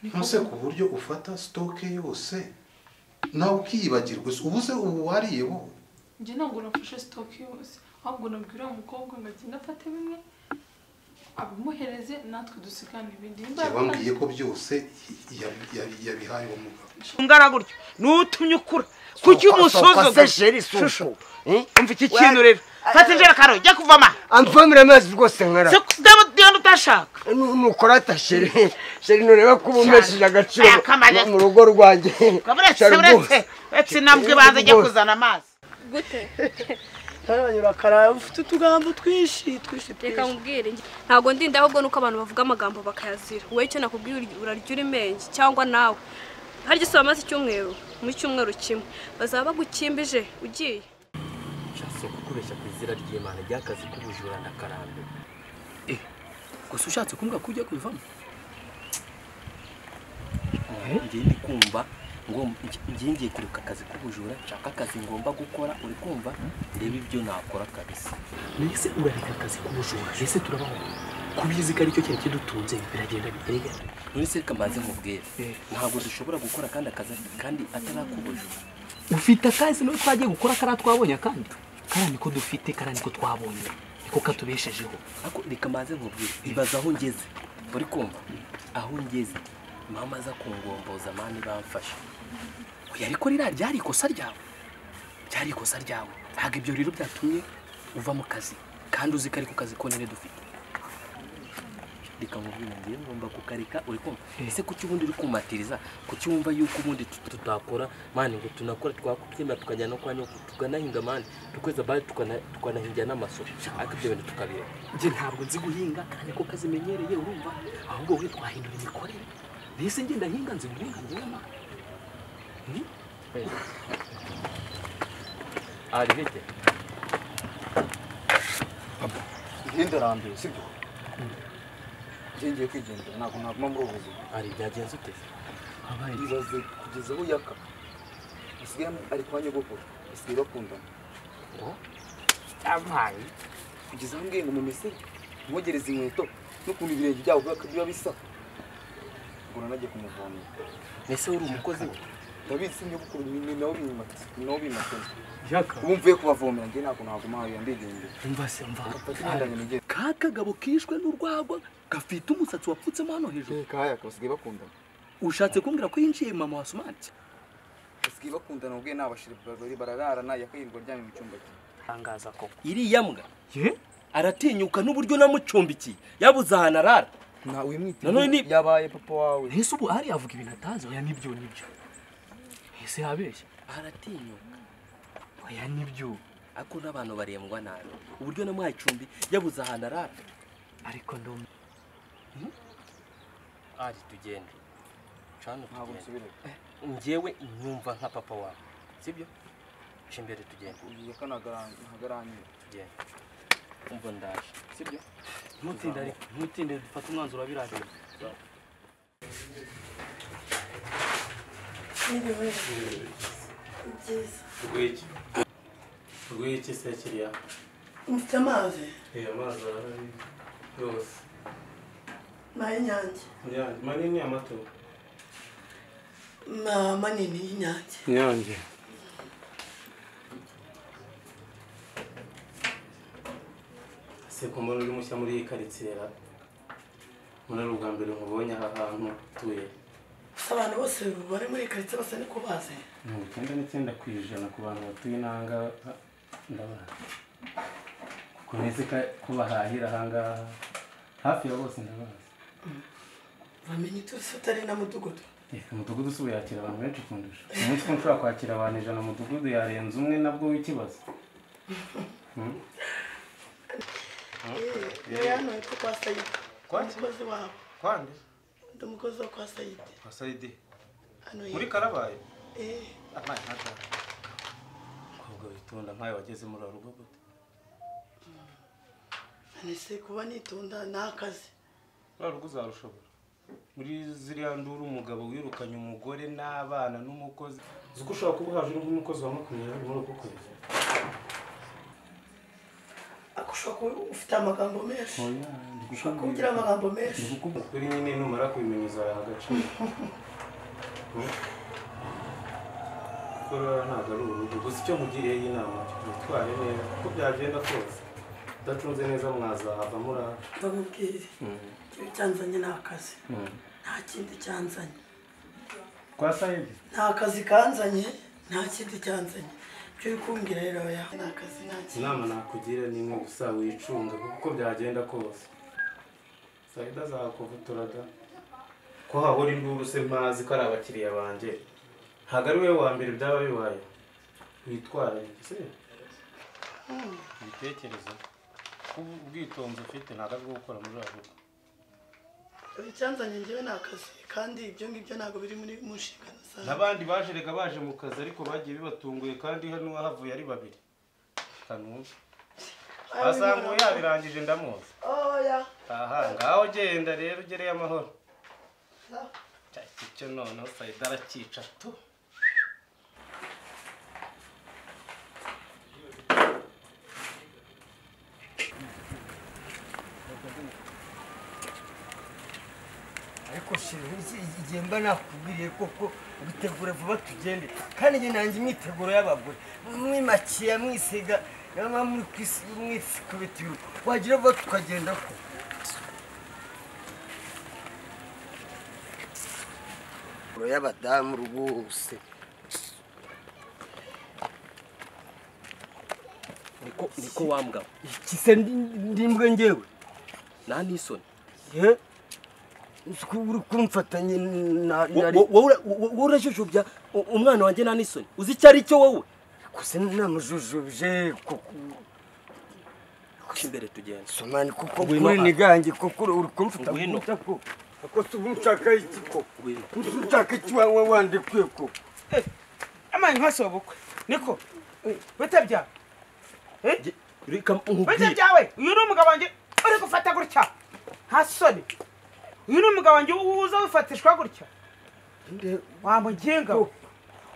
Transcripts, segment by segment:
ntuse ku buryo ufata sitoke yose nawe ukiyibagirwa ubuze ubu wariye wowe njye ntabwo nafashe sitoke yose ahubwo nabwira uwo mukobwa ngo agende afate bimwe abimuhereze natwe dusigane ibindi Nimba yabambwiye ko byose yabi- yabi- yabihaye uwo mugabo ungana gutyo nutumye ukura kuki se umusuzugura sheri suko Shusho, umva iki kintu rero fata injerekano jya kuvoma amfamira amazi rwose nkara sikudabo diyo utashaka nukora ata sheri sheri ntureba ko uba umesheje agaciro Aya kamara- mu rugo rwanjye uretse Shari uretse rwose. uretse intambwe ibanza ijya kuzana amazi gute tarabanyura karara ufite utugambo twinshi twinshi reka twinshi nkubwire ntabwo ndinda ahubwo nuko abantu bavuga amagambo bakayazira wowe icyo nakubwiye uri- urarya uri menshi cyangwa nawe harya isi bamaze icyumweru mu cyumweru kimwe bazaba bagukimbije ugiye ushatse kukubeshya ku izina ry'imana ry'akazi k'ubujura na karande gusa ushatse kumbwira ko ugiye kubivamo ngiye ndi kumva ngo ngi- ngiye ngiye kureka akazi k'ubujura nshaka akazi ngomba gukora uri kumva reba ibyo nakora kabisa mbese urareka akazi k'ubujura ese turabaho kubizi ko aricyo kintu kidutunze biragenda bitega none se reka mbanze nkubwire ntabwo dushobora gukora kandi akazi kandi atarakubujura ufite akazi niba twagiye gukora kariya twabonye akandi kariya niko dufite kariya niko twabonye niko katubeshejeho ariko reka mbanze nkubwire ibaza aho ngeze uri kumva aho ngeze mama aza kungomboza mani bamfashe oya ariko ririya ryari ikosa ryawe ryari ikosa ryawe ntabwo ibyo rero byatumye uva mu kazi kandi uzi ko ariko kazi konyine dufite reka nkubwire ngiye ngomba kukareka uri kumva ese kuki ubundi uri kumatiriza kuki wumva yuko ubundi tut- tutakora mani ngo tunakora twakutwemera tukajya no kwa nyoko tukanahinga mani tukweza bari tukanahingira n'amasoko ariko ibyo bintu tukabireba njye ntabwo nzi guhinga kandi ko kazi menyereye urumva ahubwo wowe twahindura imikorere mbese njye ndahinga nzi guhinga njyewe mani arihete ntindarambiwe sibyo ngiye ngiye kwigendera ntabwo naguma muri ubu buzima ari byagenze ute ibaze kugeza aho yaka usigaye ari kwa nyogokuru basigaye bakundana abaye kugeza aho ngiye ngo mumese nkogereze inkweto n'ukuntu ibirenge byabo biba- biba bisa ngo nanagiye kumuvomera mbese uri umukozi we ndabizi nyogokuru ni nawe bimatse ni nawe bimatse yaka ubu mvuye kubavomera njye ntabwo naguma hariya ndigendera umva se umva ndagenda nigenda ka kagabo kishwe n'urwagwa gafite umusatsi wapfutsemo hano hejuru kaya basigaye bakundana ushatse kumbwira ko yinjiye mama wa sumanti basigaye bakundana ubwe n'abashiri babiri barararana yakayirirwa aryamye mu cyumba cye tangaza koko iriya mbwa aratinyuka n'uburyo namucumbikiye yabuze ahantu arara ntawe Nanone wimwitiriye ni- yabaye papa wawe ese ubu hari avuga ibintu atazi oya nibyo nibyo ese yabeshya aratinyuka oya nibyo ariko n'abantu barembwa nabi uburyo namuhaye icumbi yabuze ahantu arara ariko ndumva ari tugende cana ntabwo nsubirayo njyewe nyumva nka papa wawe sibyo aca imbere tugenda ugiye kanagarangira tugenda umva ndaje sibyo ntutinde ariko ntutinde dufate umwanzuro wabirangije Rwiki. Rwiki se kiriya. mfite amazi Reba amazi arahari yose. n'ay'inyange Inyange. Manini amato. ma- manini y'inyange Inyange. Se ko mbona uri mushya muri iyi karitsiye ra. Mbona ari ubwa mbere nkubonye aha hantu utuye. gusa abantu bose bari muri iyi karitsiye bose niko bazi Mirongo icyenda n'icyenda ku ijana ku bantu batuye inanga ndabaha. Kuko nzi ko ko bahahira ahangaha hafi ya bose ndabazi. bamenye uturisi utari na mudugudu umudugudu si yakira abantu benshi kundusha umunsi umwe ushobora kwakira abantu ijana umudugudu yarenze umwe nabwo w'ikibazo rero hano hepfo kwa sayidi Kwa ki? umukozi wabo kwande ndi umukozi wo kwa sayidi kwa sayidi hano muri yepfo karabaye Eh, amazi ntazaga ahubwo witonda nk'ayo wageze muri uru rugo gute none se kuba nitunda ni akazi muri uru rugo uzarushobora muri ziriya nduru umugabo wirukanye umugore n'abana n'umukozi uzi ko ushobora kuba uhaje uri nk'umukozi wa makumyabiri muri uku kwezi ako ushobora kuba ufite amagambo menshi oya ndi kugira amagambo menshi kuri nyine numara kubimenya uzayaha agaciro korora ntabwo ari urugo gusa icyo mugiriyeho inama mutware neza kuko byagenda kose udatunze neza mwazahava murara bamubwire icyo cyanzanye ni akazi nta kindi cyanzanye kwa sayidi nta kazi kanzanye nta kindi cyanzanye icyo uri kumbwira rero oya nta kazi nta kindi inama nakugira ni imwe gusa wicunga kuko uko byagenda kose sayidi azakuvutura da ko hahora induru se mpazi ko ari abakiriya banjye ntabwo ari wowe wa mbere byaba bibaye witware se ibitekerezo ubwitonzi ufite ntabwo ari bwo gukora muri abo icyanzanye njyewe ni akazi kandi ibyo ngibyo ntabwo biri muri mu nshingano zawe n'abandi baje reka baje mu kazi ariko bagiye bibatunguye kandi hano havuye ari babiri kanumva azamuye yabirangije ndamuzi oya aha ngaho genda rero ugereye amahoro cya kicyo noneho sayida arakica tu ariko shira igihe mba nakubwiriye koko bitegura vuba tugende kandi njye nanjye imyiteguro y'abagore mwimakiya mwisiga naba muri mwisikubita iruko wagira vuba tukagenda ko y'abadamu rwose niko niko wambwawe iki se ndi- ndimbwe ngewe nta n'isoni ye uzi ko uri kumfatanye na na- Wo- wo- wowe urajujubya u- umwana wanjye nta n'isoni uzi icyo ari cyo wowe gusa namujujubije kuko guca imbere tugenda somani kuko Ngwino kuri aha. nigange kuko uri kumfata Ngwino. gutya ko ako si ubu nshaka iki ko Ngwino. uzi ushaka iki waba wandikuye ko amani ntwase ubukwe niko bita byawe Jye- reka bita nkubwire byawe uyu ni umugabo wanjye uri gufata gutya nta soni uyu ni umugabo wanjye uza wifatishwa gutya wamuginga we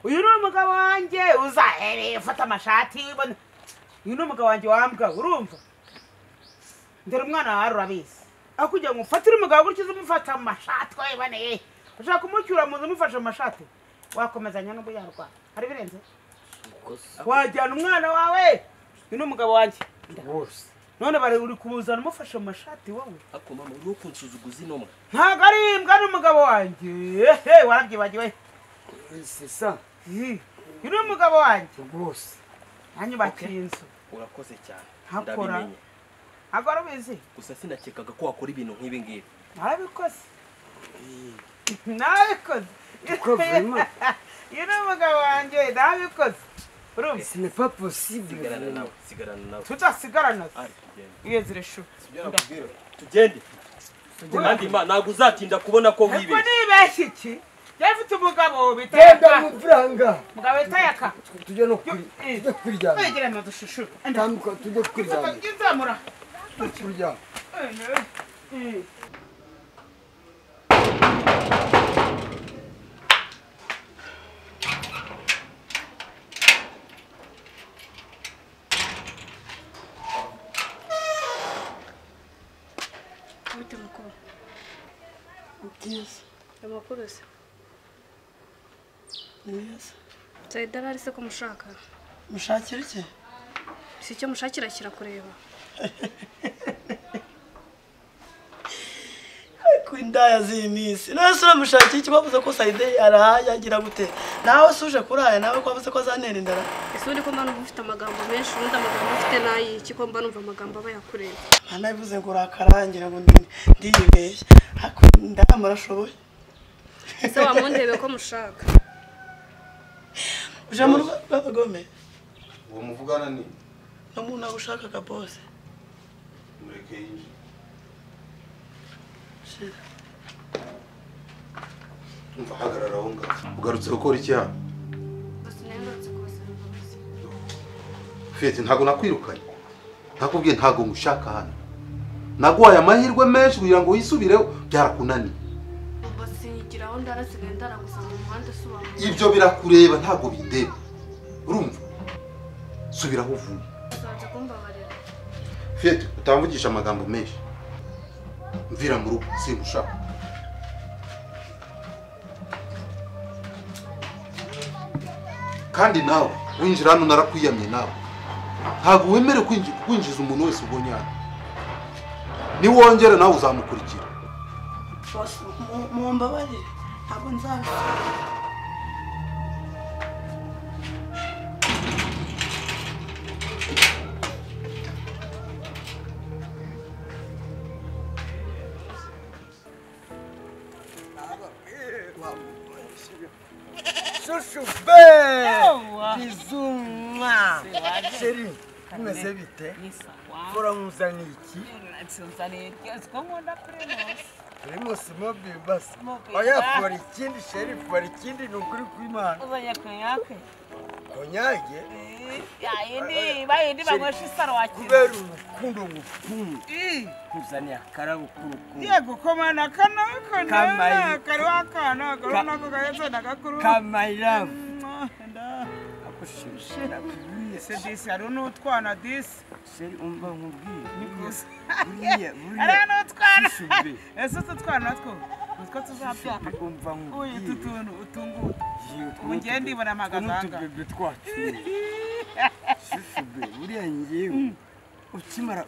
uyu ni umugabo wanjye uza "Eh, ufata amashati wibona uyu ni umugabo wanjye wambwa urumva ndera umwana wawe urabizi aho kugira ngo ufatire umugabo gutya uze umufata amashati wiboneye ushaka kumucyura mu nzu umufashe amashati wakomezanya n'ubwo yarwara hari birenze wajyana umwana wawe uyu ni umugabo wanjye wose none bari uri kubuzana umufashe amashati wowe ako mama uriho kunsuzuguza inomwe ntabwo ari imbwa ari umugabo wanjye ehe warabyibagiwe sisa Ih, uyu ni umugabo wanjye rwose anyubakiye inzu urakoze cyane Hakora. ndabimenye ntabwo ari ubizi gusa sinakekaga ko wakora ibintu nk'ibi ngibi narabikoze narabikoze Uko vrema. uyu ni umugabo wanjye narabikoze urumva ce n'est pas possible sigarana nawe sigarana nawe tudasigarana ari tugende iyo nzira ishuka tugende kandi ma ntabwo uzatinda kubona ko ariko wibeshye nibeshya iki yari afite umugabo bita genda yaka amafaranga umugabo bita yaka tujye no kuri- Eh. tujye kuryama wegeranye udushushu tambuka tujye kuryama izamura tujye kuryama bite mukuru byiza amakuru se mwiza sayida arahari se ko mushaka mushakira iki si icyo mushakira kirakureba ku indaya z'iyi minsi nawe se uramushakira iki bavuze ko sayide arahaye agira gute nawe se uje kuraya nawe ko wavuze ko azantera inzara ese uri ko mba numva ufite amagambo menshi ubundi amagambo ufite n'ayiki ko mba numva amagambo aba yakureba mwana bivuze ngo urakarangira ngo ndi- ndiyibeshye ndayamara ashoboye ese wamundebe ko mushaka uje mu rugo rw'abagome uwo muvugana ni no mu ntago ushakaga bose mureke yinjire shira umva hagarara aho ngaho ugarutse gukora icyaha gusa nahindutse kose mbabazi fete ntabwo nakwirukanye nakubwiye ntabwo ngushaka hano naguhaye amahirwe menshi kugira ngo wisubireho byarakunaniye ubwo sinyigira aho ndarasigaye ndaragusanga mu muhanda usobanura ibyo birakureba ntabwo bindeba urumva subira aho uvuye uzaza kumbabarira fete utamvugisha amagambo menshi mvira mu rugo simushaka kandi nawe winjira hano narakwiyamye nawe ntabwo wemere kwinji- kwinjiza umuntu wese ubonye hano niwongere nawe uzamukurikira bose mu- mumbabarire ntabwo nzabikora Chuchube! Bizuma! Sheri, umeze bite? Bora muzana iki? nsanzaniye ryose ko nkunda primus Primus mobile basi. Mobile. Oya, kora ikindi sheri, kora ikindi ni ukuri kw'Imana. uzanye konyake Konyage? yayindi bayindi Sheri, banywesha isaro kubera wakira urukundo ngukunze. kuzaniye akarabo k'urukundo yego komana kanaka Kamayi. nawe kari wakana kariho nako gahetse nagakuru Kamayiravu. ese disi hariho n'utwana disi Sheri, umva nkubwire. Nikuze. Buriya, buriya. hariho n'utwana Shishube. ese utu twana two utwo tuzabyara Umva nkubwire. uyu utu tuntu utungutu Yego, ubu ngiye ndibona amagaganga n'utubebe twacu. Shishube, buriya ngewe ukimara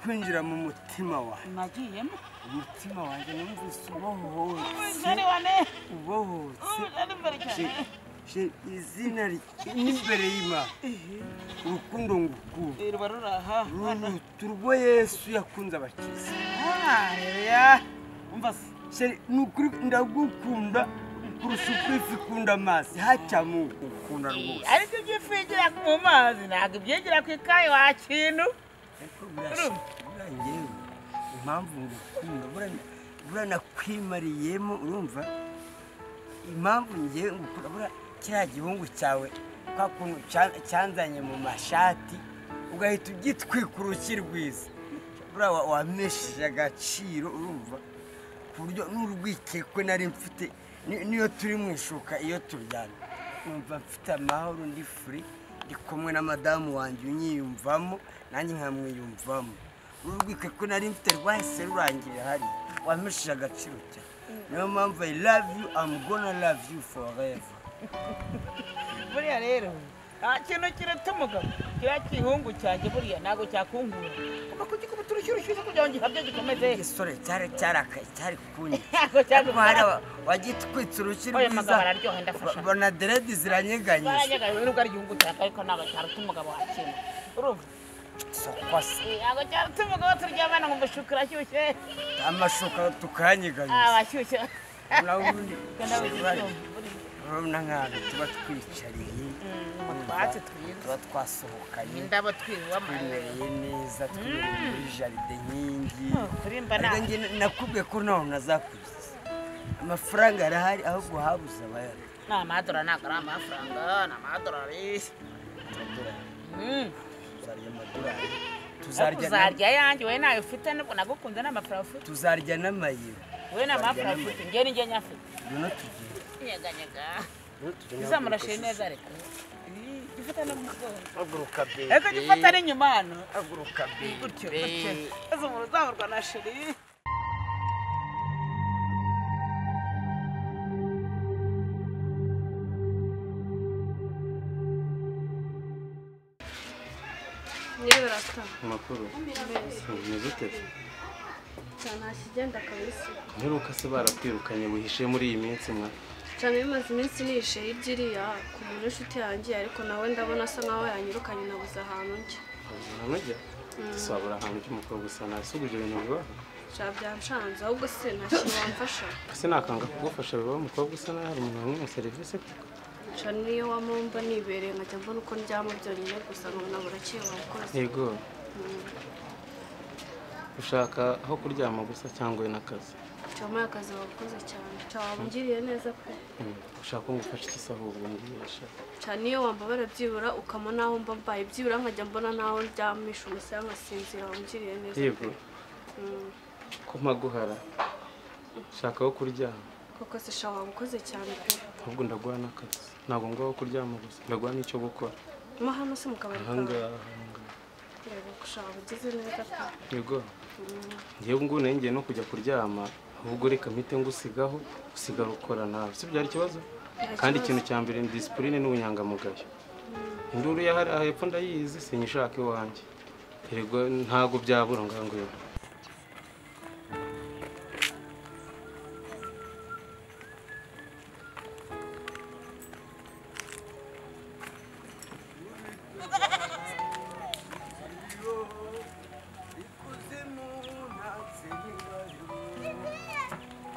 kwinjira mu mutima wawe nagiyemo umutima wanjye numvise ubohotse jari wane ubohotse ari imbere cyane Je- je- izina ri- n'imbere y'imana urukundo ngukunda ruba ruri aha ruruta urwo yesu yakunze abakiza hariya umva se Sheri, ni ukuri ndagukunda kurusha uko ifi ikunda amazi hacyamu ukunda rwose ariko ibyo ifigira mu mazi ntabwo ibyigira ku ikayi wakintu ariko burya- burya njyewe impamvu ngukunda burya- burya nakwimariyemo urumva impamvu ngewe ngukunda burya kiriya gihungu cyawe kwa kuntu cya- cyanzanye mu mashati ugahita ugitwika urushyi rwiza buriya wa- wamesheje agaciro urumva ku buryo n'urwikekwe nari mfite ni- niyo turi mu ishuka iyo turyamye numva mfite amahoro ndi furi ndi kumwe na madamu wanjye unyiyumvamo nanjye nkamwiyumvamo uru rwikekwe nari mfite rwahise rurangira hari wamesheje agaciro cyane niyo mpamvu i love you i'm gonna love you forever buriya rero nta kintu kiruta umugabo kiriya gihungu cyanjye buriya ntabwo cyakunkura kuko kugikubita urushyi urushyushye kugira ngo gihabye gikomeze igisore cyari cyarakaye cyari kunywa ntabwo ariko hari cyagukora wagitwitse urushyi Oya, magabo rwiza araryoha, ndafasha. bona deredi ziranyeganyije baranyegariwe nubwo ari igihungu cyanjye ariko ntabwo cyaruta umugabo wakintu urumva sokwasa Eh, ntabwo cyaruta umugabo turyamana ngo mushuka urashyushye amashuka tukanyeganyije abashyushye ubundi genda bari- wigishyumva urabona nk'ahantu tuba twicariye utwatsi twiza. tuba twasohokanye indabo twiwama twimereye neza twibereye muri jaride nk'iyingiyi kurimba ariko nawe njye nakubwiye ko ntaho nazakurikiza amafaranga arahari ahubwo habuze abayari ni amadora ntabwo ari amafaranga ni amadorari Mm. tuzarya amadorari ariko tuzarya na- uzarya yanjye wowe nayo ufite nubwo nagukunze n'amafaranga ufite tuzarya n'amayero wowe n'amafaranga ufite njye ni njye nyafite ngwino tujye nyeganyega ngwino tujye izamurashe neza reka Ih, gifata no mu mugongo haguruka bebe ariko gifata n'inyuma hano haguruka bebe gutyo gutyo maze umuntu uzamurwa na sheri yewe rasta amakuru umeze ute cyane hakigenda kabisa mperuka se barakwirukanye wihishe muri iyi minsi mwa cyane bimaze iminsi nishe hirya iriya ku muntu w'inshuti yanjye ariko nawe ndabona asa nkaho yanyirukanye nabuze ahantu njya uramujya dusabura ahantu ry'umukobwa gusa nasubije ibintu bibaho sha byanshanze ahubwo se nta kintu wamfasha ese nakanga kugufasha bibaho umukobwa usa naho hari umuntu wamwe serivisi ute sha niyo wamumva nibereye nkajya mbona uko ndyama byonyine gusa nkabona burakeye wakoze yego Mm. ushaka aho kuryama gusa cyangwa we n'akazi cyoma akazi wakoze cyane cya wabungiriye neza pe Mm. ushaka ko ngufasha iki se ahubwo mbwira cyane iyo wambabara byibura ukama n'aho mba mbaye byibura nkajya mbona n'aho ndyamisha umusaya nkasinzira wabungiriye neza pe. yego Mm. ko mpaguhara shaka aho kuryama koko se sha wabukoze cyane pe ahubwo ndaguha n'akazi ntabwo ngaho kuryama gusa ndaguha n'icyo gukora mo hano se mu kabari kawe ahangaha ahangaha reba gushaka ugeze neza pe yego Mm. ngewe ngo nengeye no kujya kuryama ahubwo reka mpite ngusigaho usigara ukora nawe si byari ikibazo kandi ikintu cya mbere ni disipurine n'ubunyangamugayo induru yahari aha hepfo ndayizi sinyishaka iwanjye Erega ntago byabura ngaho ngaho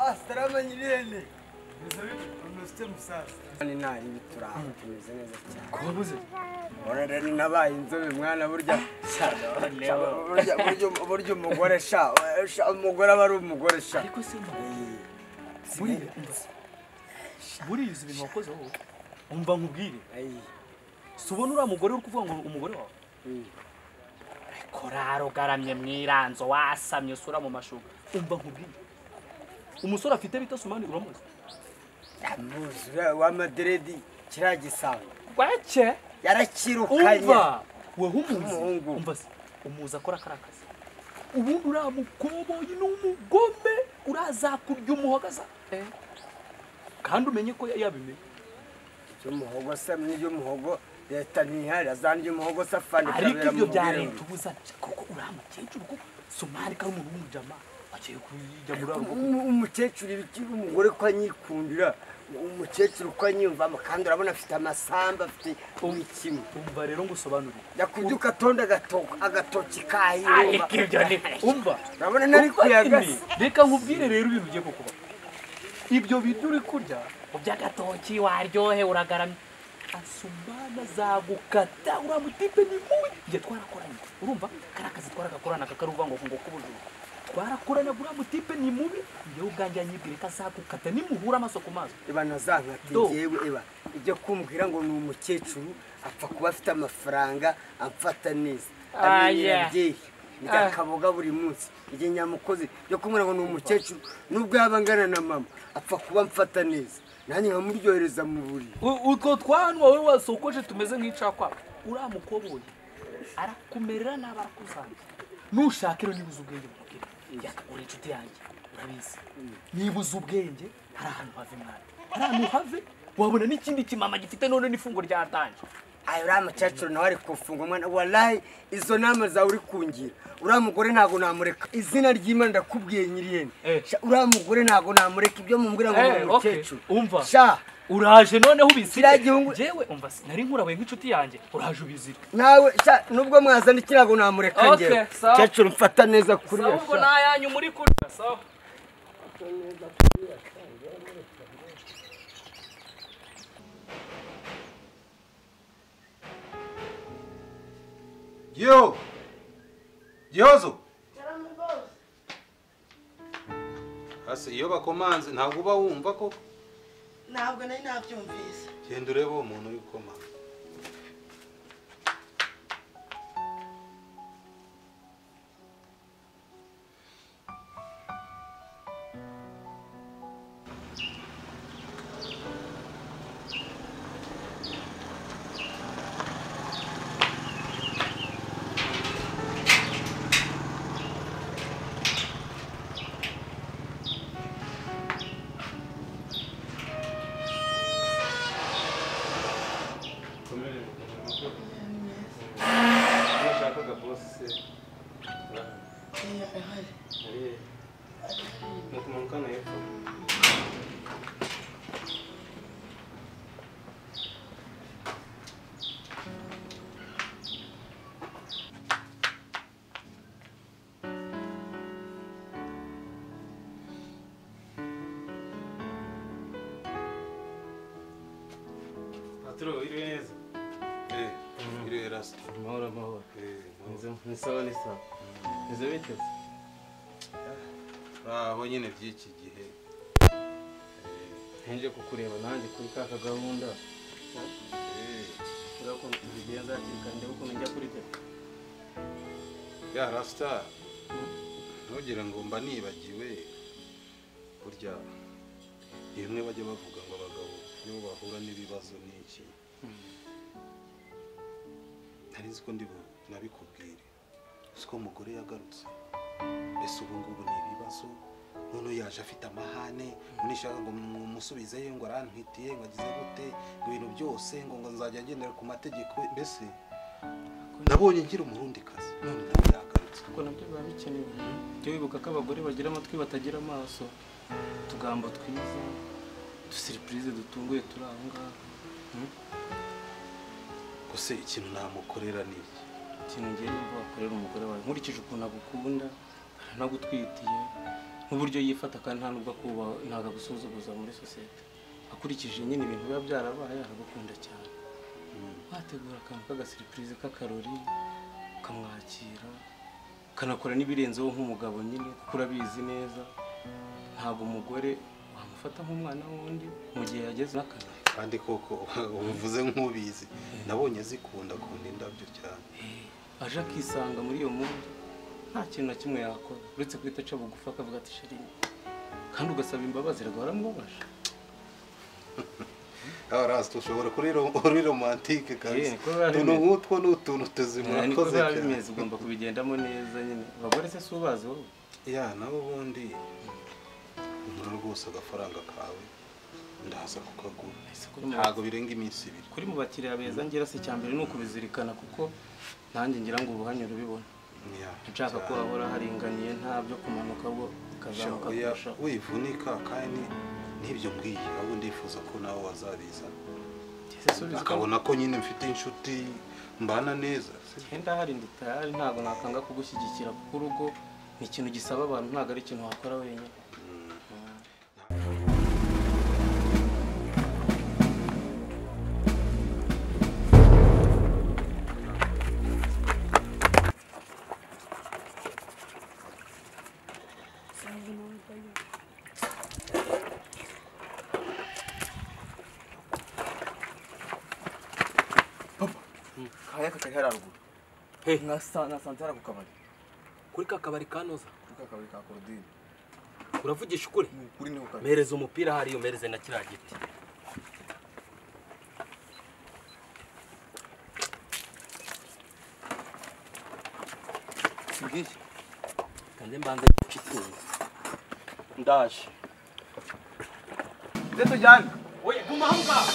asarama nyirene ntufite musaza ni nari bituraha tumeze neza cyane kubuze ora rero nabaye inzobe mwana burya burya burya- burya umugore sha sha, umugore aba ari umugore sha ariko si buriya buriya izi ibintu wakoze wowe umva nkubwire si ubona uriya mugore uri kuvuga ngo umugore wawe korari ugaramye mwiranzo wasamye usura mu mashuka umva nkubwire umusore afite bita sumani uramuzi muzi uriya w'amaderedi kiriya gisanga wacye yarakirukanye umva wewe umuzi umva se umuzi akora kariya kazi ubundi uriya mukoboyi ni umugome urazakurya umuhogaza kandi umenye ko yabimenye iby'umuhogo se n'iby'umuhogo leta ntihari za n'iby'umuhogo se afana ariko ibyo bya leta ubuza kuko uriya mukecuru ko somali kari umuntu w'umujama agiye kujya muri uriya rugo Um- umukecuru ibikiri umugore ko anyikundira umukecuru ko anyiyumvamo kandi urabona afite amasamba afite buri kimwe umva rero ngo usobanurire yakubyuka atonda agatoki agatoki kahiruma ariko ibyo ni umva urabona nari Umva kuyagasa nyine, reka nkubwire rero ibintu ugiye kukuba ibyo bintu uri kurya mu by'agatoki waryohe uragaramye asumana azagukata uriya mutipe ni mubi ibyo twarakoranye urumva kariya kazi twaragakoranaga kari uvuga ngo ngo k'ubujura twarakoranaga uriya mutipe ni mubi njyewe ubwanjye yanyibwire ko azagukata nimuhura amaso ku maso iba nazankati Do. ngewe iba ijya kumbwira ngo ni umukecuru apfa kuba afite amafaranga amfata neza Ah, yeah. abyeyi ndya kaboga buri munsi igihe nyamukozi yo kumbwira ngo ni umukecuru nubwo yaba angana na mama apfa kuba amfata neza nanjye nkamuryohereza mu buriri U- utwo twanwa wowe wasokoje tumeze nk'icakwaba uriya mukoboyi arakumerera nabi arakuzange nushaka rero nibuze ubwenge bukubwira yakagura inshuti yanjye urabizi nibuze ubwenge hari ahantu have mwana hari ahantu have wabona n'ikindi kimama gifite none n'ifungo ryatanje ayo uriya mukecuru nawe ari kufunga umwana warayi izo nama zawe uri kungira uriya mugore ntabwo namureka izina ry'imana ndakubwiye nyiriyene Sha, uriya mugore ntabwo namureka ibyo mumbwira ngo ni Eh, okay, umukecuru umva sha uraje noneho ubizire kiriya gihungu jewe umva se nari nkurabaye nk'inshuti yanjye uraje ubizire nawe sha nubwo mwazana iki ntabwo namureka Okay, ngewe sawa. mukecuru mfata neza kuri sawa ubwo nayanyu muri kurya sawa Yo! Gihozo! Ase iyo bakomanze ntabwo uba wumva ko ntabwo nari nabyumvise genda urebe uwo muntu uri gukomanga. nashakaga bose se ari he ni kumanukana hepfo patro iri neza Eh, iriho irasa. amahoro amahoro Eh, amahoro. Nizo- ni sawa ni sawa nizo biteze Aho nyine by'iki gihe. ntinje kukureba nanjye kuri ka kagahunda urabona ukuntu tubigenza hakiri kare ndebe ukuntu njya kuri telefone Ya Rasta, ntugire ngo mba nibagiwe. Burya ni bimwe bajya bavuga ngo abagabo iyo bahura n'ibibazo n'iki. Nari nzi ko ndi bu- nabikubwire. Siko umugore yagarutse. mbese ubu ngubu ni ibibazo noneho yaje afite amahane unishaka ngo mumusubizeyo ngo arantwitiye ngo agize gute ngo ibintu byose ngo ngo nzajya agendera ku mategeko mbese nabonye ngira umurundi kazi none ndabyahagaritse kuko nabyo biba bikenewe jya wibuka ko abagore bagira amatwi batagira amaso utugambo twiza uduseripurize dutunguye turi aho ngaho Hmm? gusa ikintu namukorera ni iki ikintu ngiye niba wakorera umugore wawe nkurikije ukuntu agukunda aranagutwitiye n'uburyo yifata kandi nta nubwo akubaha ntabwo agusuzuguza muri sosiyete akurikije nyine ibintu biba byarabaye aragukunda cyane wategura akantu k'agasiripurize k'akarori ukamwakira ukanakora n'ibirenzeho nk'umugabo nyine kuko urabizi neza ntabwo umugore wamufata nk'umwana wundi mu gihe yageze n'akantu kandi koko ubivuze nk'ubizi nabonye zikunda kunda indabyo cyane aje akisanga muri iyo muri nta kintu na kimwe yakora uretse guhita aca bugufi akavuga ati shirinye kandi ugasaba imbabazi rwara mubabasha abarazi dushobora kuri ro- kuri romantike kabisa Yeah, kubera utuntu bimeze. nk'utwo ni utuntu tuzima niko urakoze biba cyane bimeze ugomba kubigendamo neza nyine abagore se si ubazi wowe ya nabo ubundi ugura rwose agafaranga kawe ndaza kukagura ntabwo birenga iminsi ibiri kuri mu bakiriya beza ngira si icya mbere ni ukubizirikana kuko nanjye ngira ngo ubuhanye urubibona Yeah, nshaka ko cyane. hahora haringaniye nta byo kumanuka bwo ukazamuka Oya, kurushaho wivunika kandi n'ibyo mbwiye ahubwo ndifuza ko nawe wazabiza subiza akabona ko nyine mfite inshuti mbana neza Henda hari nditayari ntabwo nakanga kugushyigikira kuko urugo ni ikintu gisaba abantu ntabwo ari ikintu wakora wenyine kaya kakari hari haruguru nasanze hari ako kabari kuri ka kabari kanoza kuri ka kabari ka korodine uravugisha ukuri kuri niho kabari mereza umupira hariyo mereze na kiriya giti sibwiye kanze mbanze guca itungo ndaje ndetse tujyane oya guma aho ngaho